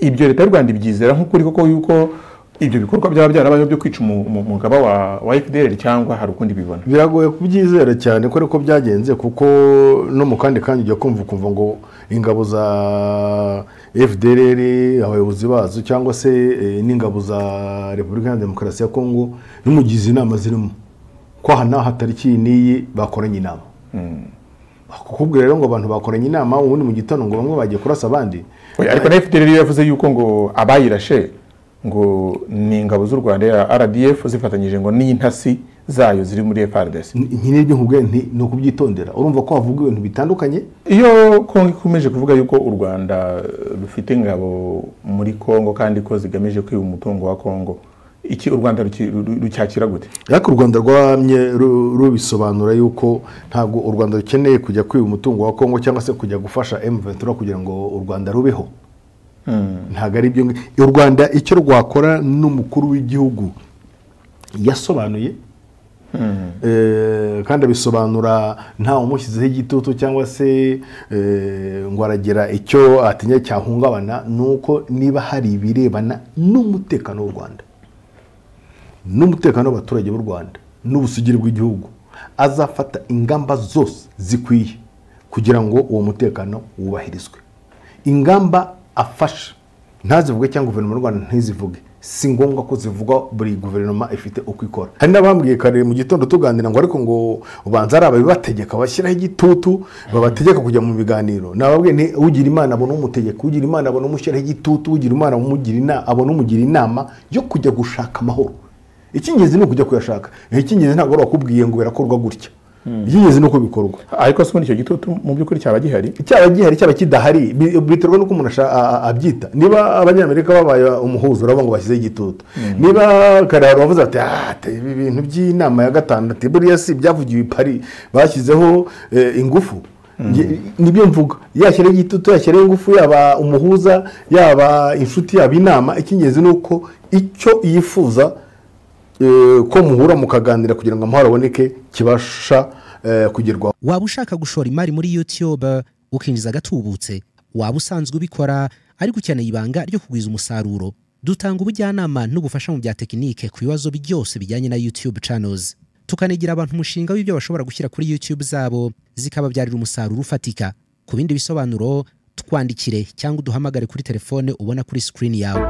ibyo leta y'u rwanda ibyizera nk'ukuri koko yuko ibyo bikorwa byaba byarabayeho byo kwica umugaba wa fdr cyangwa hari ukundi bibona biragoye kubyizera cyane ko ariko byagenze kuko no mu kandi kanya ujya kumva ukumva ngo ingabo za fdr abayobozi bazo cyangwa se n'ingabo za repubulika ya demokarasi ya kongo n'umugizi inama zirimo ko aha n'aha tariki n'iyi bakoranye inama kukubwira rero ngo abantu bakoranye inama ubundi mu gitondo ngo bamwe bagiye kurasa abandi ariko na fdr rero yavuze yuko ngo abayirashe ngo ni ingabo z'u rwanda ya rdf zifatanyije ngo n'intasi zayo ziri muri frdc nk'ibyo nkubwiye nti ni ukubyitondera urumva ko havuga ibintu bitandukanye iyo kongo ikomeje kuvuga yuko u rwanda rufite ingabo muri kongo kandi ko zigamije kwiba umutungo wa kongo iki u rwanda rucyakira gute ariko u rwanda rwamye rubisobanura yuko ntabwo u rwanda rukeneye kujya kwiba umutungo wa kongo cyangwa se kujya gufasha emuventura kugira ngo u rwanda rubeho ntabwo ari ibyo u rwanda icyo rwakora n'umukuru w'igihugu yasobanuye kandi abisobanura ntawe umushyizeho igitutu cyangwa se ngo aragira icyo atinya cyahungabana ni uko niba hari ibirebana n'umutekano w'u rwanda n'umutekano w'abaturage b'u rwanda n'ubusugire bw'igihugu azafata ingamba zose zikwiye kugira ngo uwo mutekano wubahirizwe ingamba afasha ntazivuge cyangwa guverinoma y'u rwanda ntizivuge si ngombwa ko zivugwa buri guverinoma ifite uko ikora hari n'abambwiye kare mu gitondo tuganira ngo ariko ngo ubanza ari ababibategeka bashyiraho igitutu babategeka kujya mu biganiro nababwiye ni ugira imana abona umutegeka ugira imana abona umushyiraho igitutu ugira imana abona umugira inama yo kujya gushaka amahoro icy'ingenzi ni ukujya kuyashaka icy'ingenzi ntabwo wakubwiye ngo birakorwa gutya icy'ingenzi ni uko bikorwa ariko se ubundi icyo gitutu mu by'ukuri cyaba gihari cyaba gihari cyaba kidahari biterwa n'uko umuntu abyita niba abanyamerika babaye umuhuza urabona ngo bashyizeho igitutu niba karehari bavuze bati ibi bintu by'inama ya gatandatu buriya si ibyavugiwe i pari bashyizeho ingufu nibyo mvuga yashyiraho igitutu yashyiraho ingufu yaba umuhuza yaba inshuti yaba inama icy'ingenzi ni uko icyo yifuza ko muhura mukaganira kugira ngo amahoro aboneke kibasha kugerwaho waba ushaka gushora imari muri youtube ukinjiza agatubutse waba usanzwe ubikora ariko ukeneye ibanga ryo kugwiza umusaruro dutanga ubujyanama n'ubufasha mu bya tekinike ku bibazo byose bijyanye na youtube channels tukanigira abantu umushinga w'ibyo bashobora gushyira kuri YouTube zabo zikababyarira umusaruro ufatika ku bindi bisobanuro twandikire cyangwa uduhamagare kuri telefone ubona kuri screen yawe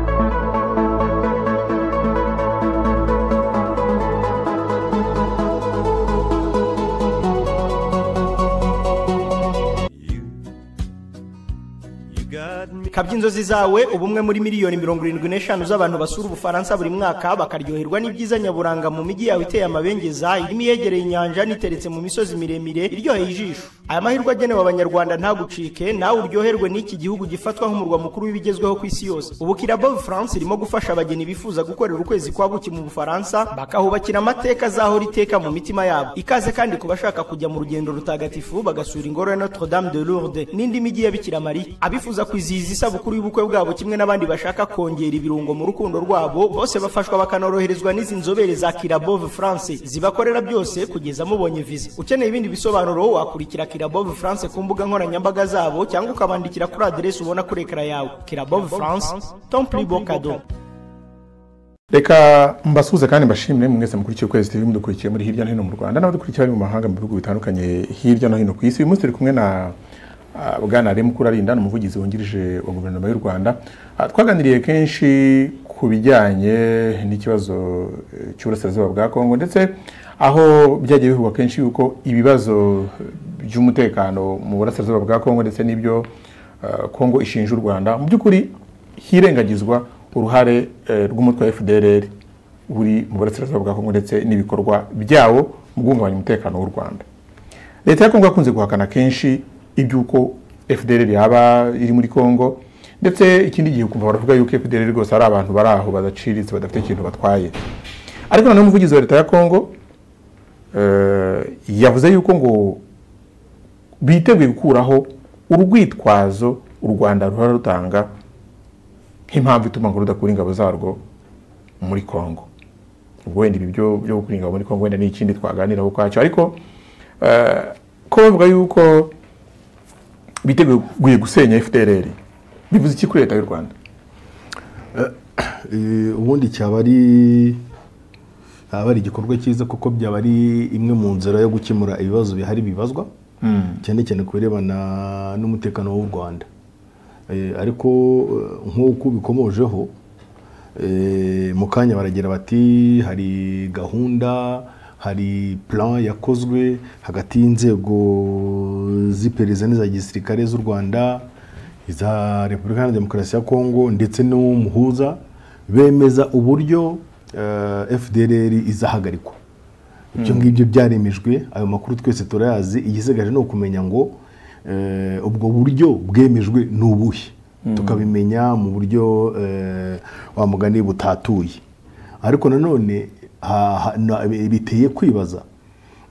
kabya inzozi zawe ubumwe muri miliyoni mirongo irindwi n'eshanu z'abantu basura ubufaransa buri mwaka bakaryoherwa n'ibyiza nyaburanga mu mijyi yawe iteye amabengeza irimo iyegereye inyanja n'iteretse mu misozi miremire iryoheye ijisho aya mahirwe agenewe abanyarwanda ntagucike nawe uryoherwe n'iki gihugu gifatwa nk'umurwa mukuru w'ibigezweho ku isi yose ubu kirabo france irimo gufasha abageni bifuza gukorera ukwezi kwa buki mu bufaransa bakahubakira amateka azahora iteka mu mitima yabo ikaze kandi ku bashaka kujya mu rugendo rutagatifu bagasura ingoro ya notre dame de lourde n'indi mijyi ya bikira mariya abifuza kwizihiza isabukuru y'ubukwe bwabo kimwe n'abandi bashaka kongera ibirungo mu rukundo rwabo bose bafashwa bakanoroherezwa n'izi nzobere za kirabove france zibakorera byose kugeza mubonye viza ukeneye ibindi bisobanuro wakurikira kirabove france ku mbuga nkoranyambaga zabo cyangwa ukabandikira kuri aderesi ubona kuri ekara yawe kirabove france tomple bocado reka mbasuhuze kandi mbashimire mwese mukurikiye ukwezi tv mudukurikiye muri hirya no hino mu rwanda n'abadukurikiye bari mu mahanga mu bihugu bitandukanye hirya no hino ku isi uyu munsi turi kumwe na bwana remukuru arinda ni umuvugizi wungirije wa guverinoma y'u rwanda twaganiriye kenshi ku bijyanye n'ikibazo cy'uburasirazuba bwa kongo ndetse aho byagiye bivugwa kenshi yuko ibibazo by'umutekano mu burasirazuba bwa kongo ndetse n'ibyo kongo ishinja u rwanda mu by'ukuri hirengagizwa uruhare rw'umutwe wa fdr uri mu burasirazuba bwa kongo ndetse n'ibikorwa byawo mu guhungabanya umutekano w'u rwanda leta ya kongo yakunze guhakana kenshi iby'uko fdr yaba iri muri congo ndetse ikindi gihe ukumva baravuga yuko fdr rwose ari abantu bari aho badaciritse badafite ikintu batwaye ariko noneho umuvugizi wa leta ya congo yavuze yuko ngo biteguye gukuraho urwitwazo u rwanda ruhora rutanga nk'impamvu ituma ngo rudakura ingabo zarwo muri congo ubwo wenda ibi byo gukura ingabo muri congo wenda ni ikindi twaganiraho ukwacyo ariko ko bavuga yuko biteguye gusenya fdr bivuze iki kuri leta y'u rwanda Eh, ubundi cyaba ari cyaba ari igikorwa cyiza kuko byaba ari imwe mu nzira yo gukemura ibibazo bihari bibazwa cyane cyane ku birebana n'umutekano w'u Rwanda Eh, ariko eh, nk'uko ubikomojeho eh, mu kanya baragira bati hari gahunda hari plan yakozwe hagati y'inzego z'iperereza n'iza gisirikare z'u rwanda iza repubulika iharanira demokarasi ya kongo ndetse n'umuhuza bemeza uburyo eh, fdr izahagarikwa ibyo ngibyo byaremejwe ayo makuru twese turayazi igisigaje ni ukumenya ngo eh, ubwo buryo bwemejwe ni ubuhe tukabimenya mu buryo eh, wa mugani butatuye ariko nanone ha- ha- na- biteye kwibaza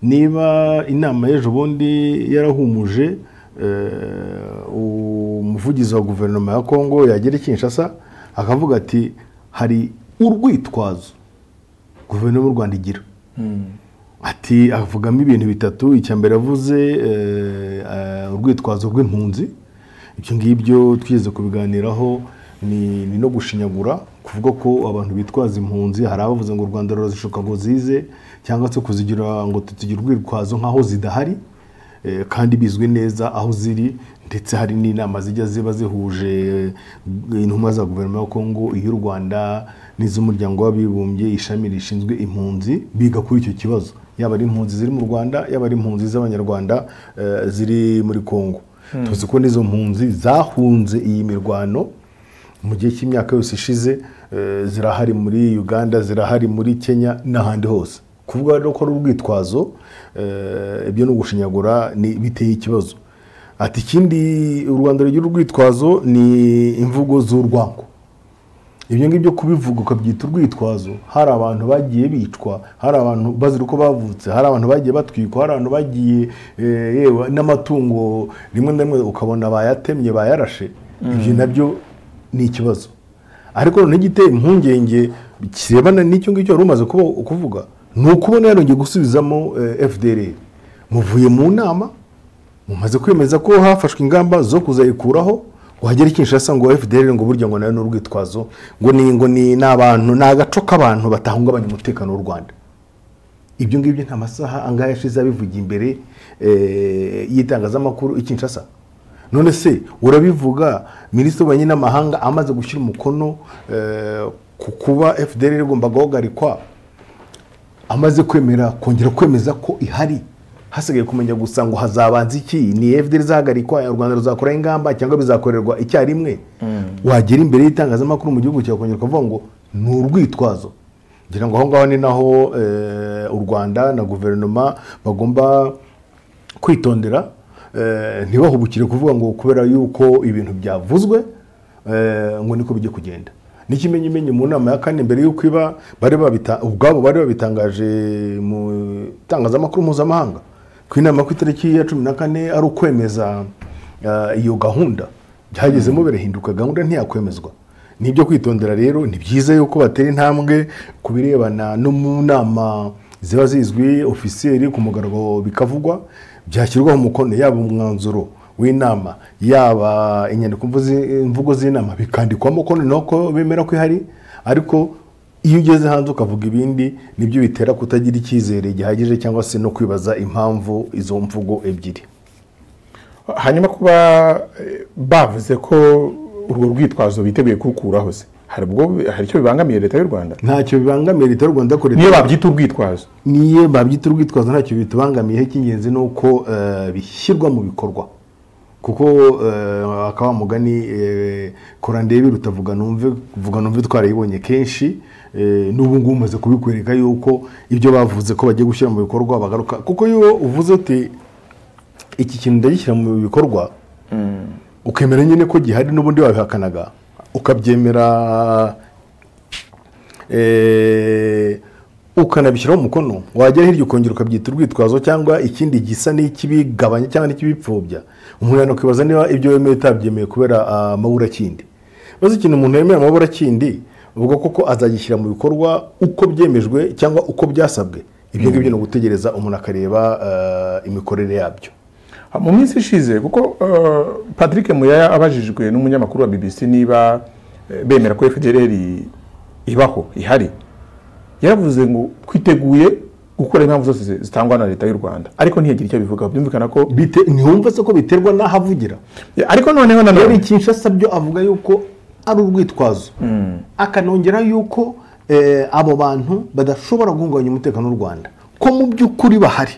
niba inama y'ejo bundi yarahumuje eh, umuvugizi wa guverinoma ya kongo yagera i kinshasa akavuga ati hari urwitwazo guverinoma y'u rwanda igira ati avugamo ibintu bitatu icya mbere avuze eh, eh, urwitwazo rw'impunzi ibyo ngibyo twigeze kubiganiraho ni, ni no gushinyagura kuvuga ko abantu bitwaza impunzi hari abavuze ngo u rwanda rurazishuka ngo zize cyangwa se kuzigira ngo tuzigira urwitwazo nk'aho zidahari eh, kandi bizwi neza aho ziri ndetse hari n'inama zijya ziba zihuje eh, intumwa za guverinoma ya kongo iy'u rwanda n'iz'umuryango w'abibumbye ishami rishinzwe impunzi biga kuri icyo kibazo yaba ari impunzi ziri mu rwanda yaba ari impunzi z'abanyarwanda eh, ziri muri kongo tuzi ko n'izo mpunzi zahunze iyi mirwano mu gihe cy'imyaka yose ishize eh, zirahari muri uganda zirahari muri kenya n'ahandi hose kuvuga rero ko ari urwitwazo eh, ibyo ni ugushinyagura ni biteye ikibazo ati ikindi u rwanda rugira urwitwazo ni imvugo z'urwango ibyo ngibyo kubivuga ukabyita urwitwazo hari abantu bagiye bicwa hari abantu bazira uko bavutse hari abantu bagiye batwikwa hari abantu bagiye eh, yewe n'amatungo rimwe na rimwe ukabona bayatemye bayarashe ibyo nabyo ni ikibazo ariko noneho igiteye impungenge kirebana n'icyo ngicyo wari umaze kuba- kuvuga ni ukubona yarongeye gusubizamo fdr muvuye mu nama mumaze kwemeza ko hafashwe ingamba zo kuzayikuraho wagera i Kinshasa ngo FDL ngo burya ngo nayo ni urwitwazo ngo ni ngo ni n'abantu ni agaco k'abantu batahungabanya umutekano w'u Rwanda ibyo ngibyo nta masaha angahe yashize abivugiye imbere eh, y'itangazamakuru i Kinshasa none se urabivuga minisitiri w'ububanyi n'amahanga amaze gushyira umukono eh, ku kuba FDL igomba guhagarikwa amaze kwemera kongera kwemeza ko ihari hasigaye kumenya gusa ngo hazabanza iki ni fdr izahagarikwa u rwanda ruzakora ingamba cyangwa bizakorerwa icyarimwe wagera imbere y'itangazamakuru mu gihugu cyawe ukongera ukavuga ngo ni urwitwazo ngira ngo aho ngaho ni naho eh, u rwanda na guverinoma bagomba kwitondera eh, ntibahubukire kuvuga ngo kubera yuko ibintu byavuzwe eh, ngo niko bijya kugenda n'ikimenyimenyi mu nama ya kane mbere y'uko iba bari babita ubwabo bari babitangaje mu itangazamakuru mpuzamahanga ku inama ku itariki ya cumi na kane ari ukwemeza eh, iyo gahunda byagezemo birahinduka gahunda ntiyakwemezwa ni ibyo kwitondera rero ni byiza yuko batera intambwe ku birebana no mu nama ziba zizwi ofisiyeri ku mugaragaro bikavugwa byashyirwaho umukono yaba umwanzuro w'inama yaba inyandiko mvuzi- imvugo z'inama bikandikwamo ko noneho ko bemera ko ihari ariko iyo ugeze hanze ukavuga ibindi nibyo bitera kutagira icyizere gihagije cyangwa se no kwibaza impamvu izo mvugo ebyiri hanyuma kuba eh, bavuze ko urwo rwitwazo biteguye kurukuraho se hari ubwo hari icyo bibangamiye leta y'u rwanda ntacyo bibangamiye leta y'u rwanda korera niyo babyita urwitwazo niyo babyita urwitwazo ntacyo bitubangamiyeho icy'ingenzi ni uko eh, bishyirwa mu bikorwa kuko eh, akaba mugani eh, kora ndebe rutavuga numve vuga numve twarayibonye kenshi eh, n'ubu ngubu umaze kubikwereka yuko ibyo bavuze ko bagiye gushyira mu bikorwa bagaruka kuko iyo uvuze uti iki kintu ndagishyira mu bikorwa ukemera nyine ko gihari n'ubundi wabihakanaga ukabyemera eh, ukanabishyiraho umukono wagera hirya ukongera ukabyita urwitwazo cyangwa ikindi gisa n'ikibigabanya cyangwa n'ikibipfobya umuntu yakwibaza niba ibyo wemeye utabyemeye kubera ah, amaburakindi maze ikintu umuntu yemeye amaburakindi ubwo koko azagishyira mu bikorwa uko byemejwe cyangwa uko byasabwe ibyo ngibyo ni ugutegereza umuntu akareba ah, imikorere yabyo mu minsi ishize kuko eh, patrick muyaya abajijwe n'umunyamakuru wa bbc niba eh, bemera ko fdr ibaho ihari yaravuze ngo twiteguye gukora impamvu zose zi- zitangwa na leta y'u rwanda ariko ntiyagire icyo abivugaho byumvikana ko Bite- ntihumva se ko biterwa n'aho avugira ariko noneho na rero none kinshasa byo avuga yuko ari urwitwazo akanongera yuko eh, abo bantu badashobora guhungabanya umutekano w'u rwanda ko mu by'ukuri bahari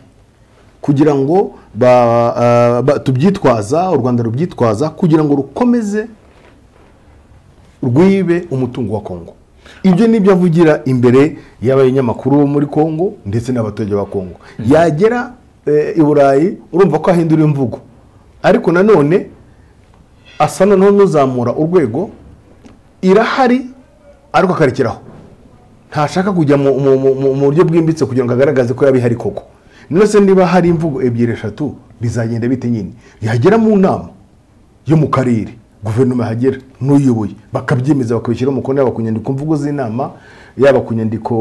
kugira ngo ba- ah, ba- tubyitwaza u rwanda rubyitwaza kugira ngo rukomeze rwibe umutungo wa kongo ibyo ni byo avugira imbere y'abanyamakuru bo muri kongo ndetse n'abaturage ba kongo yagera eh, i burayi urumva ko ahindura imvugo ariko nanone asa noneho n'uzamura urwego irahari ariko akarekeraho ntashaka kujya mu mu- mu- mu- mu buryo bwimbitse kugira ngo agaragaze ko yaba ihari koko none se niba hari imvugo ebyiri eshatu bizagenda bite nyine yagera mu nama yo mu karere guverinoma yahagera n'uyoboye bakabyemeza bakabishyira umukono yaba ku nyandiko mvugo z'inama yaba ku nyandiko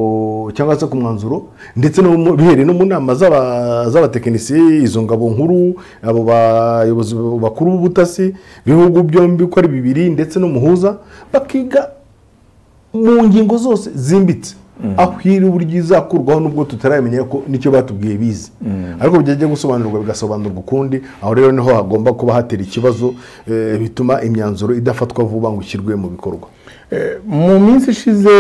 cyangwa se ku mwanzuro ndetse no mu- bihereye no mu nama z'aba- z'abatekinisiye izo ngabo nkuru abo bayobozi bakuru b'ubutasi bihugu byombi uko ari bibiri ndetse n'umuhuza bakiga mu ngingo zose zimbitse aho iri uburyo izakurwaho nubwo tutaramenye ko nicyo batubwiye bize ariko bijya gusobanurwa bigasobanurwa ukundi aho rero niho hagomba kuba hatera ikibazo eh, bituma imyanzuro idafatwa vuba ngo ishyirwe mu bikorwa mu minsi ishize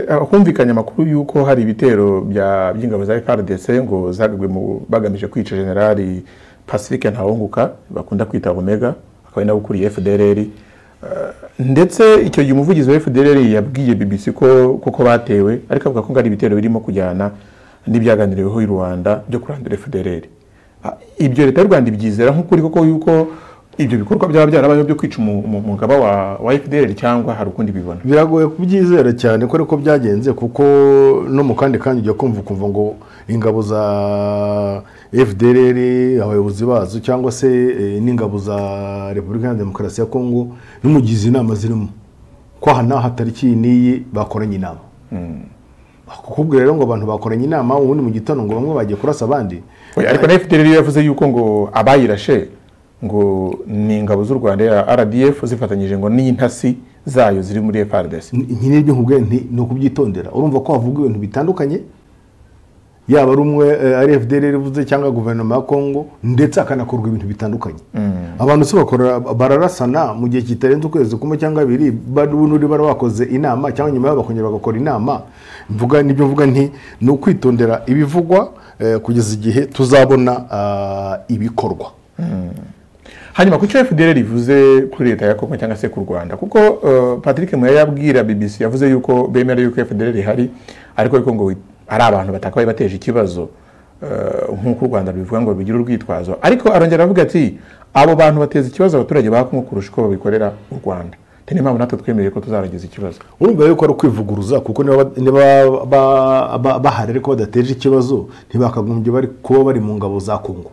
eh, humvikanye amakuru y'uko hari ibitero bya- by'ingabo za FRDC ngo zagabwe mu- bagamije kwica generali Pacifique Ntawunguka bakunda kwita Omega akaba ari nawe ukuriye FDLR Eh, ndetse icyo gihe umuvugizi wa FDLR yabwiye BBC ko koko batewe ariko avuga ko ngo ari ibitero birimo kujyana n'ibyaganiriweho i Rwanda byo kurandura FDLR Ah, ibyo leta y'u rwanda ibyizera nk'ukuri koko yuko ibyo bikorwa byaba byarabayeho byo kwica umu- umu- umugaba wa, wa fdr cyangwa hari ukundi bibona biragoye kubyizera cyane ko ariko byagenze kuko no mu kandi kanya ujya kumva ukumva ngo ingabo za fdr abayobozi bazo cyangwa se eh, n'ingabo za repubulika ya demokarasi ya kongo n'umugizi inama zirimo ko aha n'aha tariki iyi n'iyi bakoranye inama kukubwira rero ngo abantu bakoranye inama ubundi mu gitondo ngo bamwe bagiye kurasa abandi Oya, ariko na fdr yo yavuze yuko ngo abayirashe ngo ni ingabo z'u rwanda ya rdf zifatanyije ngo n'intasi zayo ziri muri frdc nyine ibyo nkubwiye nti ni ukubyitondera urumva ko havuga ibintu bitandukanye yaba ari umwe eh, ari FDL rivuze cyangwa guverinoma ya Kongo ndetse hakanakorwa ibintu bitandukanye abantu se bakora bararasana mu gihe kitarenze ukwezi kumwe cyangwa abiri n'uri bari bakoze inama cyangwa nyuma yabo bakongera bagakora inama mvuga nibyo mvuga nti ni ukwitondera ibivugwa eh, kugeza igihe tuzabona ah, ibikorwa hanyuma ku cyo fdr ivuze kuri leta ya kongo cyangwa se ku rwanda kuko eh, patrick muya yabwira bbc yavuze yuko bemera yuko fdr ihari ariko ariko ngo ari abantu batakabaye bateje ikibazo eh, nk'uko u rwanda rubivuga ngo bigire urwitwazo ariko arongera avuga ati abo bantu bateza ikibazo abaturage ba kongo kurusha uko babikorera u rwanda Ati, niyo mpamvu natwe twemereye ko tuzarangiza ikibazo urumva yuko ari ukwivuguruza kuko niba ba- niba ba- ba- bahari ariko badateje ikibazo ntibakagombye bari kuba bari mu ngabo za kongo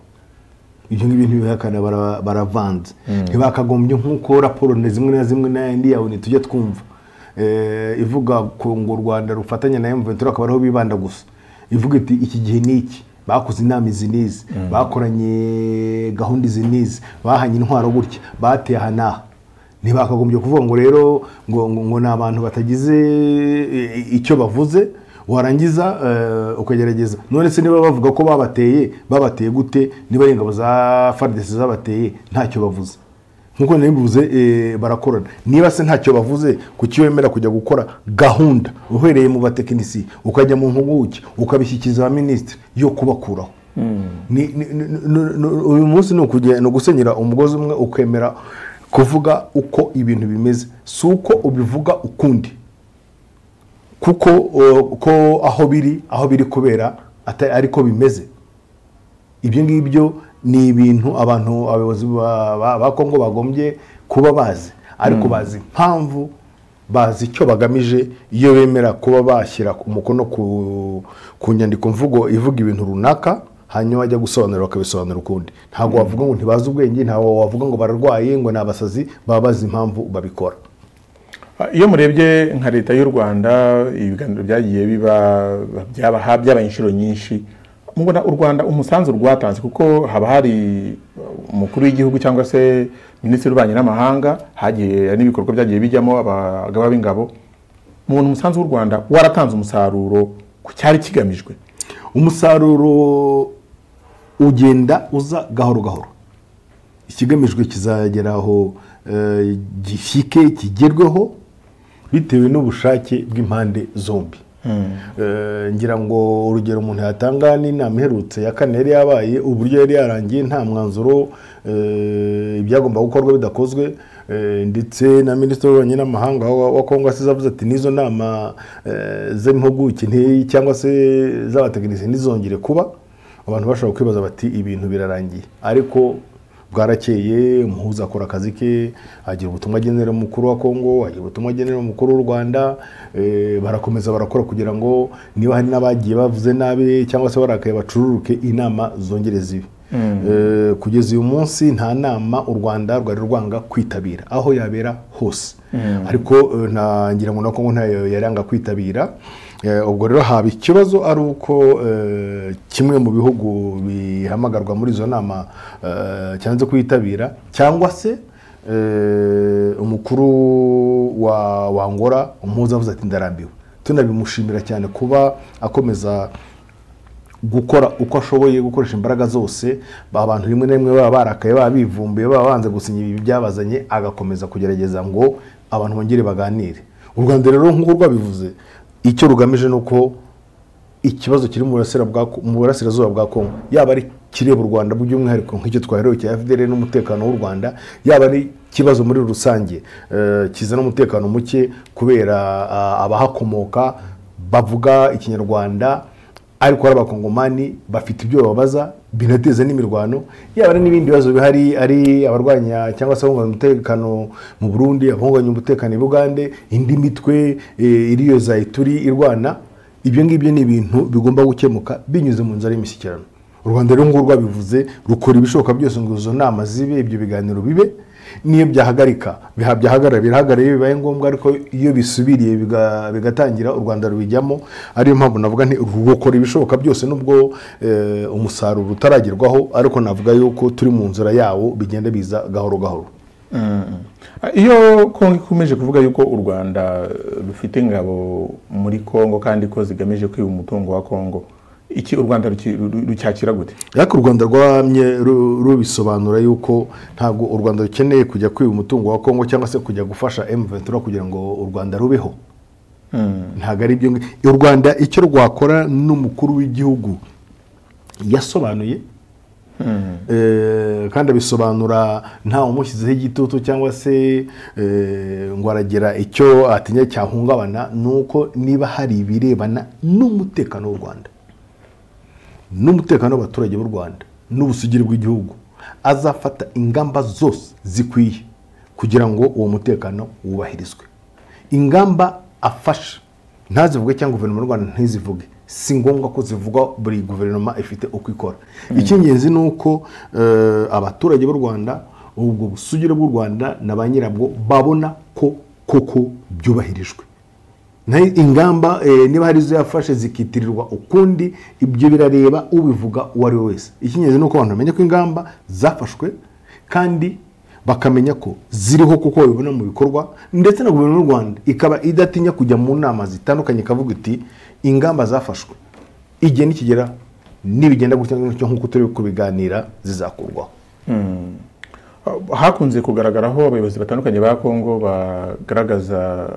ibyo ngibyo ntibihakana bara- baravanze ntibakagombye nk'uko raporo na zimwe na zimwe n'ayandi yawe ntitujya twumva eh, ivuga ku ngo u rwanda rufatanya na mventura akaba ariho bibanda gusa ivuga iti iki gihe ni iki bakoze inama izi n'izi bakoranye gahunda izi n'izi bahanye intwaro gutya bateye aha n'aha ntibakagombye kuvuga ngo rero ngo, ngo, ngo ni abantu batagize i- i- icyo bavuze warangiza eh, ukagerageza none se niba bavuga ko babateye babateye gute niba ari ingabo za fardesi zabateye ntacyo bavuze nkuko nari mbivuze eh, barakorana niba se ntacyo bavuze kuki wemera kujya gukora gahunda uhereye mu batekinisiye ukajya mu mpuguke ukabishyikiriza abaminisitiri yo kubakuraho Ni- ni- ni- ni- ni- uyu munsi ni ukuge- ni ugusenyera umugozi umwe ukemera kuvuga uko ibintu bimeze si uko ubivuga ukundi kuko uh, ko aho biri aho biri kubera atari ariko bimeze ibyo ngibyo ni ibintu abantu abayobozi ba- ba ba kongo bagombye kuba bazi ariko bazi impamvu bazi icyo bagamije iyo bemera kuba bashyira umukono ku, ku nyandiko mvugo ivuga ibintu runaka hanyuma bajya gusobanura bakabisobanura ukundi ntabwo wavuga ngo ntibazi ubwenge ntabwo wavuga ngo bararwaye ngo ni abasazi baba bazi impamvu babikora Ah, iyo murebye nka leta y'u rwanda ibiganiro byagiye biba byaba byabaye inshuro nyinshi mubona u rwanda umusanzu rwatanze kuko haba hari umukuru w'igihugu cyangwa se minisitiri w'ububanyi n'amahanga hagiye n'ibikorwa byagiye bijyamo abagaba b'ingabo mubona umusanzu w'u rwanda waratanze umusaruro ku cyari kigamijwe umusaruro ugenda uza gahoro gahoro ikigamijwe kizageraho gishyike kigerweho bitewe n'ubushake bw'impande zombi Eh, ngira ngo urugero umuntu yatanga n'inama iherutse ya kane yari yabaye uburyo yari yarangiye nta mwanzuro eh, ibyagomba gukorwa bidakozwe eh, ndetse na minisitiri w'ububanyi n'amahanga wa wa kongo asize avuze ati n'izo nama eh, z'impuguke nti- cyangwa se z'abatekinisiye ntizongere kuba abantu bashobora kwibaza bati ibintu birarangiye ariko bwarakeye umuhuza akora akazi ke agira ubutumwa agenera umukuru wa kongo agira ubutumwa agenera umukuru w'u rwanda eh, barakomeza barakora kugira ngo niba hari n'abagiye bavuze nabi cyangwa se barakaye bacururuke inama zongere zibe Eh, kugeza uyu munsi nta nama u rwanda rwari rwanga kwitabira aho yabera hose ariko eh, nta ngira ngo na kongo ntayo yaranga kwitabira Eh, ubwo rero haba ikibazo ari uko eh, kimwe mu bihugu bihamagarwa muri izo nama eh, cyanze kwitabira cyangwa se eh, umukuru wa wangora umuhuza avuze ati ndarambiwe tunabimushimira cyane kuba akomeza gukora uko ashoboye gukoresha imbaraga zose ba bantu rimwe na rimwe baba barakaye baba bivumbuye baba banze gusinya ibi byabazanye agakomeza kugerageza ngo abantu bongere baganire u rwanda rero nk'uko rwabivuze icyo rugamije ni uko ikibazo kiri mu burasira bwa- mu burasirazuba bwa kongo yaba ari kireba u rwanda by'umwihariko nk'icyo twaherewe cya fdr n'umutekano w'u rwanda yaba ari ikibazo muri rusange eh, kizana umutekano muke kubera ah, abahakomoka bavuga ikinyarwanda ariko hari abakongomani bafite ibyo bababaza binateza n'imirwano yaba ari n'ibindi bibazo bihari ari abarwanya cyangwa se abunganya umutekano mu burundi abunganya umutekano i bugande indi mitwe eh, iriyo za ituri irwana ibyo ngibyo ni ibintu bigomba gukemuka binyuze mu nzara y'imishyikirano u rwanda rero ngubu rwabivuze rukora ibishoboka byose ngo izo nama zibe ibyo biganiro bibe n'iyo byahagarika biha- byahagarara birahagarara iyo bibaye ngombwa ariko iyo bisubiriye biga- bigatangira u rwanda rubijyamo ariyo mpamvu navuga nti rukora ibishoboka byose nubwo eh, umusaruro utaragerwaho ariko navuga yuko turi mu nzira yawo bigenda biza gahoro gahoro iyo kongo ikomeje kuvuga yuko u rwanda rufite ingabo muri kongo kandi ko zigamije kwiba umutungo wa kongo iki u rwanda ruki- ru- rucyakira gute ariko u rwanda rwamye ru- rubisobanura yuko ntabwo u rwanda rukeneye kujya kwiba umutungo wa kongo cyangwa se kujya gufasha emuventura kugira ngo u rwanda rubeho ntabwo ari ibyo ngi- u rwanda icyo rwakora n'umukuru w'igihugu yasobanuye Eh, kandi abisobanura ntawe umushyizeho igitutu cyangwa se eh, ngo aragira icyo atinya cyahungabana ni uko niba hari ibirebana n'umutekano w'u rwanda n'umutekano w'abaturage b'u rwanda n'ubusugire bw'igihugu azafata ingamba zose zikwiye kugira ngo uwo mutekano wubahirizwe ingamba afasha ntazivuge cyangwa guverinoma y'u rwanda ntizivuge si ngombwa ko zivugwa buri guverinoma ifite uko ikora icy'ingenzi ni uko eh, abaturage b'u rwanda ubwo busugire bw'u rwanda na ba nyirabwo babona ko koko byubahirijwe nayo ingamba eh, niba hari izo yafashe zikitirirwa ukundi ibyo birareba ubivuga uwo ari we wese icy'ingenzi ni uko abantu bamenya ko ingamba zafashwe kandi bakamenya ko ziriho kuko babibona mu bikorwa ndetse na guverinoma y'u rwanda ikaba idatinya kujya mu nama zitandukanye ikavuga iti ingamba zafashwe igihe nikigera nibigenda gutya gutya nk'uko turi kubiganira zizakurwaho hakunze kugaragaraho abayobozi batandukanye ba kongo bagaragaza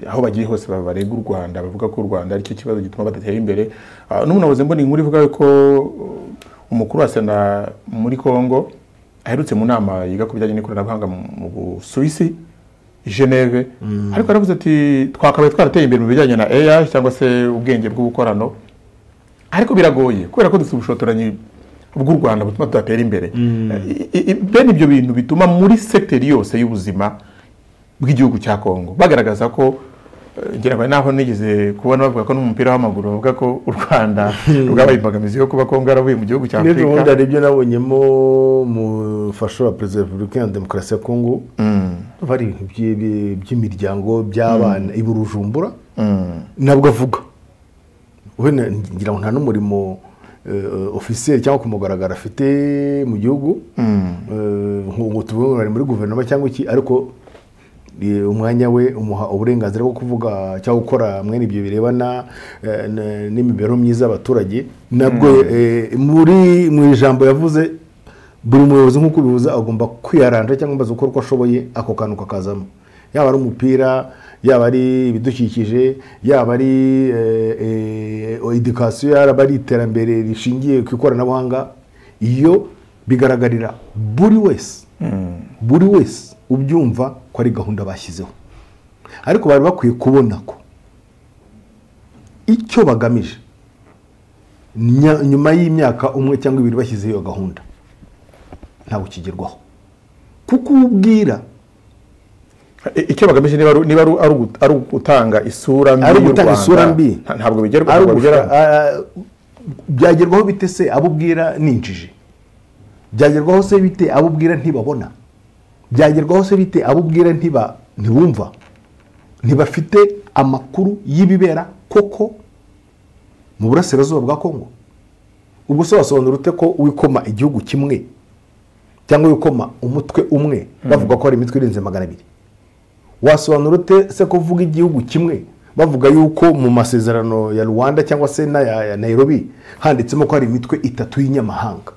aho bagiye hose barega u rwanda bavuga ko u rwanda aricyo kibazo gituma badatera imbere Ah, n'ubu nabuze mbona inkuru ivuga ko uh, umukuru wa sena muri kongo aherutse mu nama yiga ku bijyanye n'ikoranabuhanga mu mu busuwisi geneve ariko yaravuze ati twakabaye twarateye imbere mu bijyanye na ai cyangwa se ubwenge bw'ubukorano ariko biragoye kubera ko dufite ubushotoranyi bw'u rwanda butuma tudatera imbere I- i- i- bene ibyo bintu bituma muri sekiteri yose y'ubuzima bw'igihugu cya kongo bagaragaza ko eh, ngira ngo naho nigeze kubona bavuga ko n'umupira w'amaguru bavuga ko u rwanda rwabaye imbogamizi yo kuba kongo yaravuye mu gihugu cya n'ejo bundi afurika hari ibyo nabonyemo umufasha wa perezida wa repubulika iharanira demokarasi ya kongo bari ibintu byi- byi- by'imiryango by'abana iburujumbura nabwo avuga we na- ngira ngo nta n'umurimo ofisiyeri cyangwa ku mugaragaro afite mu gihugu ngo tuvuge ari muri guverinoma cyangwa iki ariko eh, umwanya we umuha uburenganzira bwo kuvuga cyangwa gukora mwene ibyo birebana eh, n- n'imibereho myiza y'abaturage nabwo eh, muri mu ijambo yavuze buri muyobozi nk'uko ubivuze agomba kwiyaranja cyangwa amaze gukora uko ashoboye ako kantu kakazamo yaba ari umupira yaba ari ibidukikije yaba ari edikasiyo yaba ari iterambere rishingiye ku ikoranabuhanga iyo bigaragarira buri wese buri wese ubyumva ko ari gahunda bashyizeho ariko bari bakwiye kubona ko icyo bagamije nya- nyuma y'imyaka umwe cyangwa ibiri bashyizeho iyo gahunda ntabwo kigerwaho kuko uwo ubwira I- icyo bagamije niba ari- niba ari- ari ugu- ari ugutanga isura mbi ari y'u ugutanga Rwanda, isura mbi nta- ntabwo bigerwa ari ntabwo bigera- ugushaka- ah, byagerwaho bite se abo ubwira ni injiji byagerwaho se bite abo ubwira ntibabona byagerwaho se bite abo ubwira ntiba ntibumva ntibafite amakuru y'ibibera koko mu burasirazuba bwa kongo ubwo se wasobanura ute ko wikoma igihugu kimwe cyangwa wikoma umutwe umwe bavuga ko hari imitwe irenze magana abiri wasobanura ute se kuvuga igihugu kimwe bavuga yuko mu masezerano ya rwanda cyangwa se n'aya ya nairobi handitsemo ko hari imitwe itatu y'inyamahanga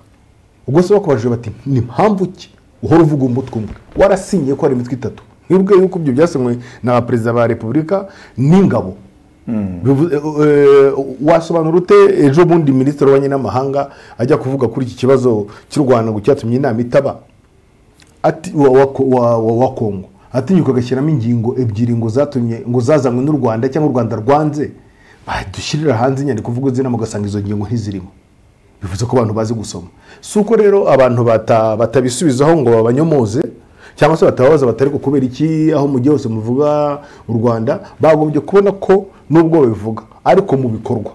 ubwo se bakubajije bati ni mpamvu ki uhora uvuga umutwe umwe warasinyiye ko hari imitwe itatu nk'ubwo yuko ibyo byasinywe na perezida ba repubulika n'ingabo Bivu- eh, eh, wasobanura ute ejo bundi minisitiri w'ububanyi n'amahanga ajya kuvuga kuri iki kibazo cy'u rwanda ngo cyatumye inama itaba ati wa, wa, wa, wa, wa kongo atinyuka agashyiramo ingingo ebyiri ngo zatumye ngo zazanywe n'u rwanda cyangwa u rwanda rwanze badushyirira hanze inyandiko mvugo z'inama ugasanga izo ngingo ntizirimo bivuze ko abantu bazi gusoma si uko rero abantu bata, batabisubizaho ngo babanyomoze cyangwa se batababaza bati ariko kubera iki aho mugihe hose muvuga u rwanda bagombye kubona ko nubwo babivuga ariko mu bikorwa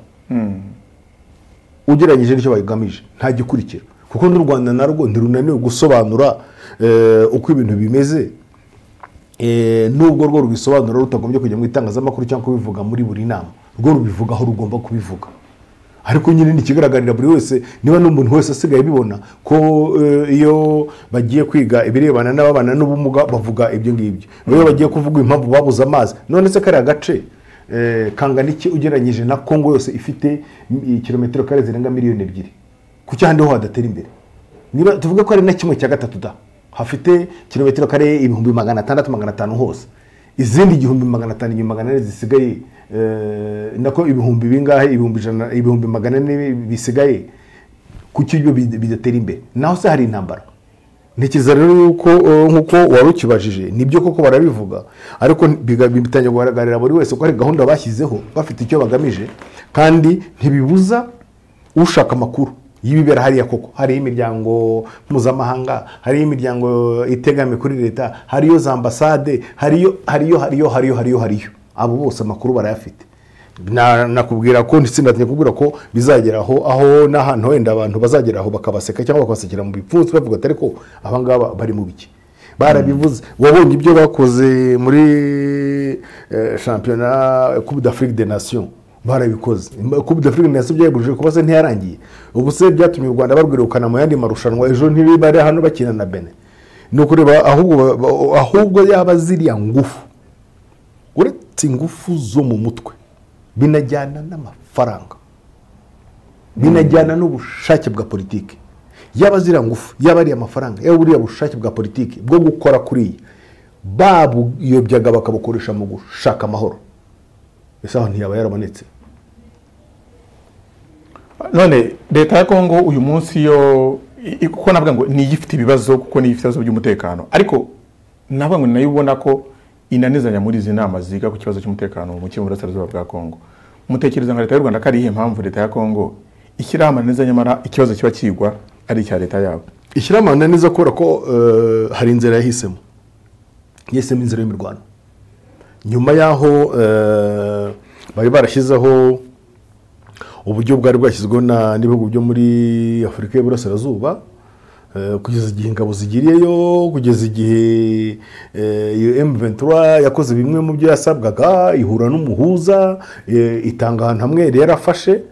ugereranyije n'icyo bagamije nta gikurikira kuko n'u rwanda narwo ntirunaniwe gusobanura eh, uko ibintu bimeze Eh, nubwo rwo rubisobanura rutagombye kujya mu itangazamakuru cyangwa kubivuga muri buri nama rwo rubivuga aho rugomba kubivuga ariko nyine nikigaragarira buri wese niba n'umuntu wese asigaye abibona ko eh, iyo bagiye kwiga ibirebana n'ababana n'ubumuga bavuga ibyo ngibyo iyo bagiye kuvuga impamvu babuze amazi none se kariya gace eh, kangana iki ugereranyije na kongo yose ifite mm, kilometero kare zirenga miliyoni ebyiri kuki ahandi ho hadatera imbere niba tuvuge ko ari na kimwe cya gatatu da hafite kilometero kare ibihumbi magana atandatu magana atanu hose izindi igihumbi magana atanu igihumbi magana ane zisigaye eh, nako ibihumbi bingahe ibihumbi ijana ibihumbi magana ane bisigaye kuki ibyo bid- bidatera imbere naho se hari intambara ntekereza rero yuko eh, nk'uko wari ukibajije nibyo koko barabivuga ariko biga- bitangira kugaragarira buri wese ko hari gahunda bashyizeho bafite icyo bagamije kandi ntibibuza ushaka amakuru y'ibibera hariya koko hariyo imiryango mpuzamahanga hariyo imiryango itegamiye kuri leta hariyo za ambasade hariyo hariyo hariyo hariyo hariyo hariyo abo bose amakuru barayafite Na- nakubwira ko ntisindatinye kubwira ko bizageraho aho n'ahantu wenda abantu bazageraho bakabaseka cyangwa bakabasekera mu bipfunsi bavuga atari ko abangaba bari mu biki barabivuze wabonye ibyo bakoze muri eh, shampiyona coupe d'afrique des nations barabikoze coupe d'afrique des nations byayibujije kuba se ntiyarangiye ubu se byatumye u rwanda barwirukana mu yandi marushanwa ejo ntibari hano bakina na bene ni ukureba ahubwo ba- ahubwo yaba ziriya ngufu uretse ingufu zo mu mutwe binajyana n'amafaranga binajyana n'ubushake bwa politiki yaba ziriya ngufu yaba ariya mafaranga yaba buriya bushake bwa politiki bwo gukora kuriya babuyobyaga bakabukoresha mu gushaka amahoro ese aho ntiyaba yarabonetse none leta ya kongo uyu munsi yo i- i- kuko navuga ngo niyo ifite ibibazo kuko niyo ifite ibibazo by'umutekano ariko navuga ngo nayo ubona ko inanizanya muri izi nama ziga ku kibazo cy'umutekano muke mu burasirazuba bwa kongo mutekereza nka leta y'u rwanda ko ari iyihe mpamvu leta ya kongo ishyiraho amananiza nyamara ikibazo kiba kigwa ari icya leta yabo ishyira amahana neza kubera ko eh, hari inzira yahisemo yahisemo inzira y'imirwano nyuma y'aho eh, bari barashyizeho uburyo bwari bwashyizweho na- n'ibihugu byo muri afurika y'iburasirazuba eh, kugeza igihe ingabo zigiriyeyo kugeza igihe eh, iyo M23 yakoze bimwe mu byo yasabwaga ihura n'umuhuza eh, itanga ahantu hamwe yari yarafashe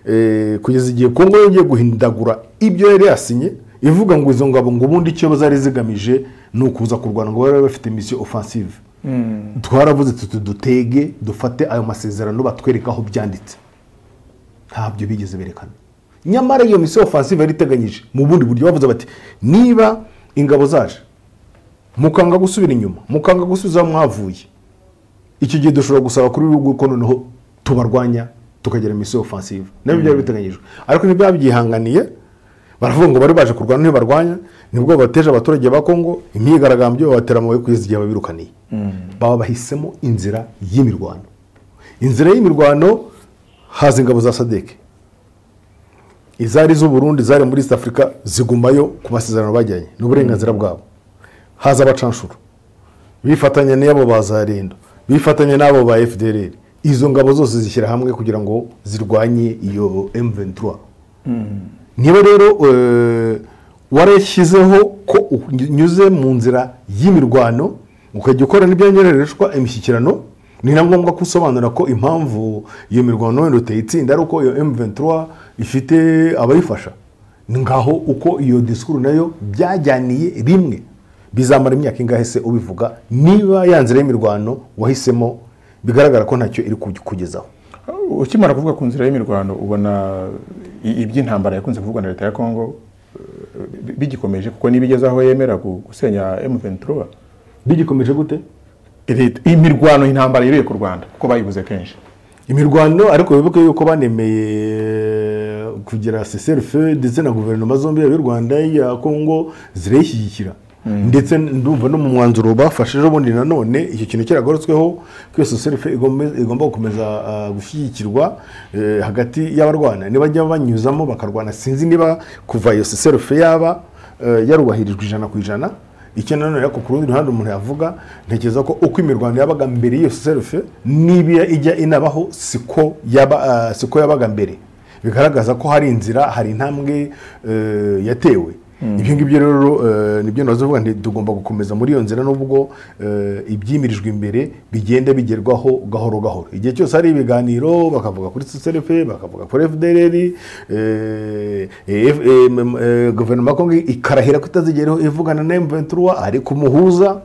eh, kugeza igihe kongo yongeye guhindagura ibyo yari yasinye ivuga ngo izo ngabo ngo ubundi icyo zari zigamije ni ukuza kurwana ngo bari bafite misiyo ofansive twaravuze tuti dutege dufate ayo masezerano batwereka aho byanditse ntabyo bigeze berekana nyamara iyo misiyo ofansive yari iteganyije mu bundi buryo bavuze bati niba ingabo zaje mukanga gusubira inyuma mukanga gusubiza aho mwavuye icyo gihe dushobora gusaba kuri bihugu ko noneho tubarwanya tukagira misiyo ofansive nabyo byari biteganyijwe ariko ntibyabihanganiye baravuga ngo bari baje kurwana ntibarwanya nibwo bateje abaturage ba kongo imyigaragambyo babatera amabuye kugeza igihe babirukaniye baba bahisemo inzira y'imirwano inzira y'imirwano haza ingabo za sadeke izari z'uburundi zari muri east africa zigumayo ku masezerano bajyanye ni uburenganzira bwabo haza abacanshuro bifatanya n'abo ba za rendo bifatanya n'abo ba fdr izo ngabo zose zishyira hamwe kugira ngo zirwanye iyo m23 niba rero eh, warashyizeho ko unyuze mu nzira y'imirwano ukajya ukora n'ibyanyorereshwa imishyikirano ni na ngombwa ko usobanura ko impamvu iyo mirwano wenda utayitsinda ari uko iyo m23 ifite abayifasha ngaho uko iyo disikuru nayo byajyaniye rimwe bizamara imyaka ingahe se ubivuga niba ya nzira y'imirwano wahisemo bigaragara ko ntacyo iri kukugezaho ukimara kuvuga ku nzira y'imirwano ubona i- iby'intambara yakunze kuvugwa na leta ya kongo eh, bi- bigikomeje kuko nibigeze aho yemera gu- gusenya m23 bigikomeje gute Leta- imirwano intambara yiriye ku rwanda kuko bayibuze kenshi imirwano ariko wibuke yuko banemeye kugira seserufe ndetse na guverinoma zombi yaba iy'u rwanda iya kongo zirayishyigikira ndetse ndumva no mu mwanzuro bafashe ejo bundi nanone icyo kintu cyaragarutsweho ko iyo seserufe igombe- igomba gukomeza ah, gushyigikirwa eh, hagati y'abarwana nibajya banyuzamo bakarwana sinzi niba kuva iyo seserufe yaba eh, yarubahirijwe ijana ku ijana icyo nanone ariko ku rundi ruhande umuntu yavuga ntekereza ko uko imirwano yabaga mbere y'iyo serufe niba ijya inabaho siko yaba ah, siko yabaga mbere bigaragaza ko hari inzira hari intambwe eh, yatewe ibyo ngibyo rero eh, nibyo nazo vuga nti tugomba gukomeza muri iyo nzira nubwo eh, ibyimirijwe imbere bigenda bigerwaho gahoro gahoro igihe cyose hari ibiganiro bakavuga kuri seserefe bakavuga kuri fdrr eh, eh, eh, mm, eh, guverinoma ya kongo ikarahira ko itazigeraho ivugana na m23 ariko umuhuza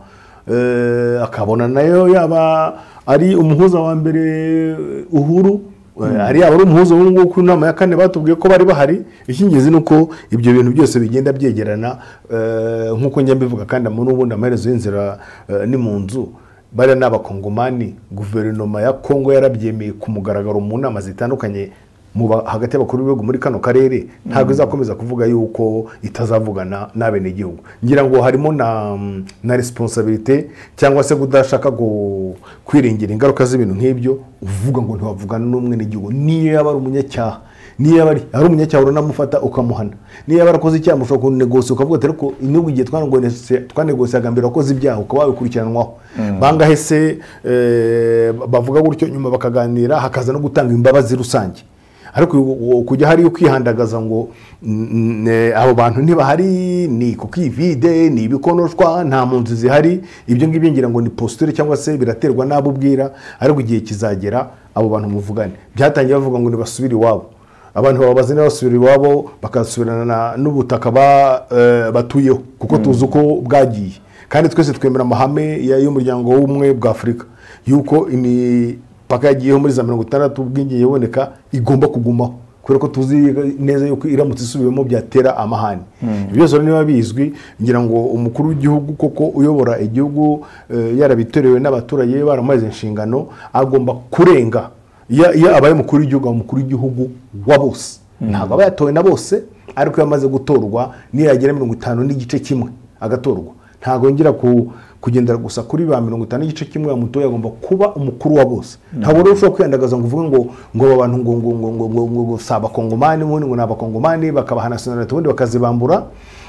eh, akabona nayo yaba ari umuhuza wa mbere eh, uhuru hari abari umuhuza ubu ngubu ku nama ya kane batubwiye ko bari bahari icy'ingenzi ni uko ibyo bintu byose bigenda byegerana eh, nk'uko njya mbivuga kandi muri ubundi amaherezo y'inzira eh, ni mu nzu bariya ni abakongomani guverinoma ya kongo yarabyemeye ku mugaragaro mu nama zitandukanye mu ba- hagati y'abakuru b'ibihugu muri kano karere ntabwo izakomeza kuvuga yuko itazavugana n'abenegihugu ngira ngo harimo na na resiponsabirite cyangwa se kudashaka gu- kwirengera ingaruka z'ibintu nk'ibyo uvuga ngo ntiwavugana n'umwenegihugu niyo yaba ari umunyacyaha niyo yaba ari ari umunyacyaha uranamufata ukamuhana niyo yaba arakoze icyaha mushobora kunegosiye ukavuga ati ariko inyungu igihe twanegosiye- twanegosiyaga mbere wakoze ibyaha ukaba wabikurikiranwaho bangahe se eh, bavuga gutyo nyuma bakaganira hakaza no gutanga imbabazi rusange ariko ubu kujya hariyo kwihandagaza ngo mm, mm, eh, abo bantu ntibahari ni ku kivide ni ibikonoshwa nta mpunzi zihari ibyo ngibyo ngira ngo ni posture cyangwa se biraterwa n'abo ubwira ariko igihe kizagera abo bantu muvugane byatangiye bavuga ngo nibasubire iwabo abantu bababaza niba basubira iwabo bakasubirana n'ubutaka ba- eh, batuyeho kuko tuzi uko bwagiye kandi twese twemera amahame ya- y'umuryango w'ubumwe bwa afurika yuko imipaka yagiyeho muri za mirongo itandatu ubwigenge iboneka igomba kugumaho kubera ko tuzi neza yuko iramutse isubiwemo byatera amahane ibyo byose rero niba bizwi ngira ngo umukuru w'igihugu koko uyobora igihugu eh, yarabitorewe n'abaturage be baramuhaze inshingano agomba kurenga iyo iyo abaye umukuru w'igihugu aba umukuru w'igihugu wa bose ntabwo aba yatowe na bose ariko iyo amaze gutorwa niyagera mirongo itanu n'igice kimwe agatorwa ntabwo yongera ku- kugendera gusa kuri ba mirongo itanu n'igice kimwe yamutoye agomba kuba umukuru wa bose ntabwo rero ushobora kwiyandagaza ngo uvuge ngo ngo aba bantu ngo ngo ngo ngo ngo ngo ngo si abakongomani ubundi ngo ni abakongomani bakabaha nationality ubundi bakazibambura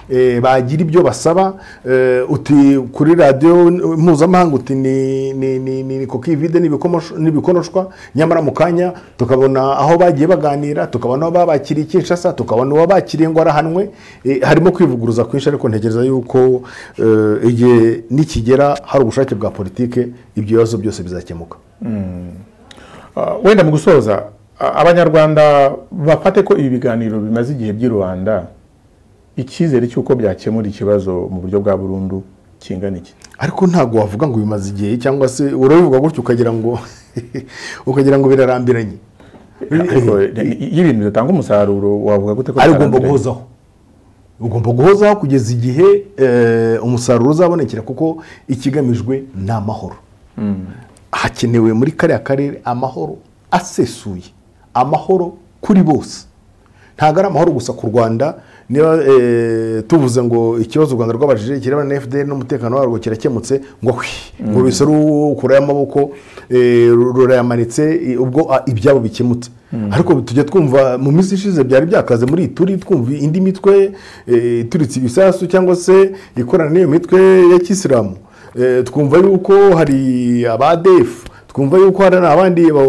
eh, bagira ibyo basaba eh, uti kuri radiyo mpuzamahanga uti ni ni ni ni ni kokivide n'ibikomosh- n'ibikonoshwa nyamara mu kanya tukabona aho bagiye baganira tukabona aho babakiriye kinshasa tukabona uwo bakiriye ngo arahanwe Eh, harimo kwivuguruza kwinshi ariko ntekereza yuko eh, igihe nikigera hari ubushake bwa politike ibyo bibazo byose bizakemuka Ah, wenda mu gusoza a- abanyarwanda bafate ko ibi biganiro bimaze igihe by'i rubanda icyizere cy'uko byakemura ikibazo mu buryo bwa burundu kingana iki ariko ntabwo wavuga ngo bimaze igihe cyangwa se urabivuga gutyo ukagira ngo ukagira ngo birarambiranye ariko i- iyo ibintu bidatanga umusaruro wavuga gute ko ari ugomba bitarambiranye? guhozaho ugomba guhozaho kugeza igihe eh, umusaruro uzabonekera kuko ikigamijwe ni amahoro hakenewe muri kariya karere amahoro asesuye amahoro kuri bose ntabwo ari amahoro gusa ku rwanda niba eh, tuvuze ngo ikibazo u rwanda rwabajije kirebana na fdr n'umutekano warwo kirakemutse ngo hwi ngo ruhise rukurayo amaboko eh, ru- rurayamanitse eh, ubwo ah, ibyabo bikemutse ariko tujya twumva mu minsi ishize byari byakaze muri iyi turi twumva indi mitwe eh, ituritse ibisasu cyangwa se ikorana n'iyo mitwe ya kisilamu Eh, twumva yuko hari abadefu twumva yuko hari n'abandi ba-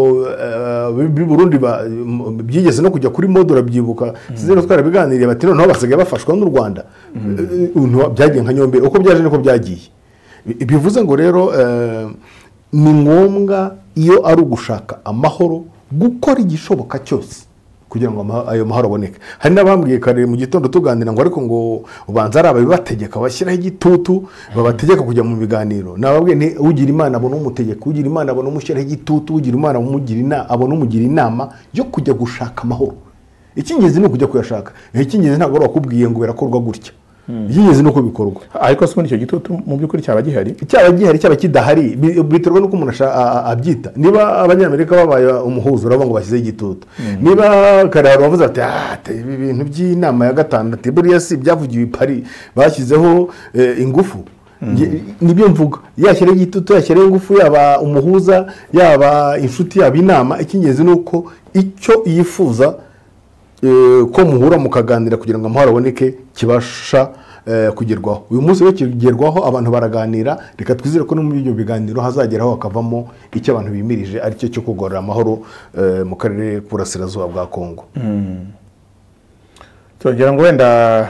eh, b'i burundi ba- m- byigeze no kujya kuri modura byibuka sinzira twarabiganiriye bati noneho basigaye bafashwa n'u rwanda Eh, eh, ntiwa- byagiye nka nyomberi uko byaje niko byagiye Bi- bivuze ngo rero eh, ni ngombwa iyo ari ugushaka amahoro gukora igishoboka cyose kugira ngo ama- ayo mahoro aboneke hari n'abambwiye kare mu gitondo tuganira ngo ariko ngo ubanza ari ababibategeka bashyiraho igitutu babategeka kujya mu biganiro nababwiye nti ugira imana abona umutegeka ugira imana abona umushyiraho igitutu ugira imana umugira ina- abona umugira inama yo kujya gushaka amahoro icy'ingenzi ni ukujya kuyashaka icy'ingenzi ntabwo ari wakubwiye ngo birakorwa gutya icy'ingenzi ni uko bikorwa ariko se ubundi icyo gitutu mu by'ukuri cyaba gihari cyaba gihari cyaba kidahari bi- biterwa n'uko umuntu asha- a- a- abyita niba abanyamerika babaye umuhuzo urabona ngo bashyizeho igitutu niba kare hari uwavuze ati "Ah, ati, ibi bintu by'inama ya gatandatu buriya si ibyavugiwe i pari bashyizeho eh, ingufu Nge- nibyo mvuga yashyiraho igitutu yashyiraho ingufu yaba umuhuza yaba inshuti yaba inama icy'ingenzi ni uko icyo yifuza eh, ko muhura mukaganira kugira ngo amahoro aboneke kibasha eh, kugerwaho uyu munsi rero kigerwaho abantu baraganira reka twizere ko no muri ibyo biganiro hazageraho hakavamo icyo abantu bimirije aricyo cyo kugarura amahoro eh, mu karere k'uburasirazuba bwa kongo turagira ngo wenda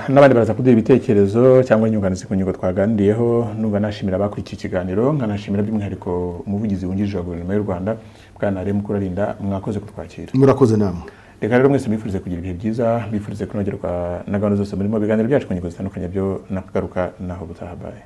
n'abandi baraza kuduha ibitekerezo cyangwa inyunganizi ku ngingo twaganiriyeho numva nashimira abakurikiye ikiganiro nkanashimira by'umwihariko umuvugizi wungirije wa guverinoma y'u rwanda bwana rero mukurarinda mwakoze kutwakira murakoze namwe reka rero mwese mwifurize kugira ibihe byiza mwifurize kunogerwa na gahunda zose murimo biganiro byacu ku ngingo zitandukanye byo nakagaruka naho butahabaye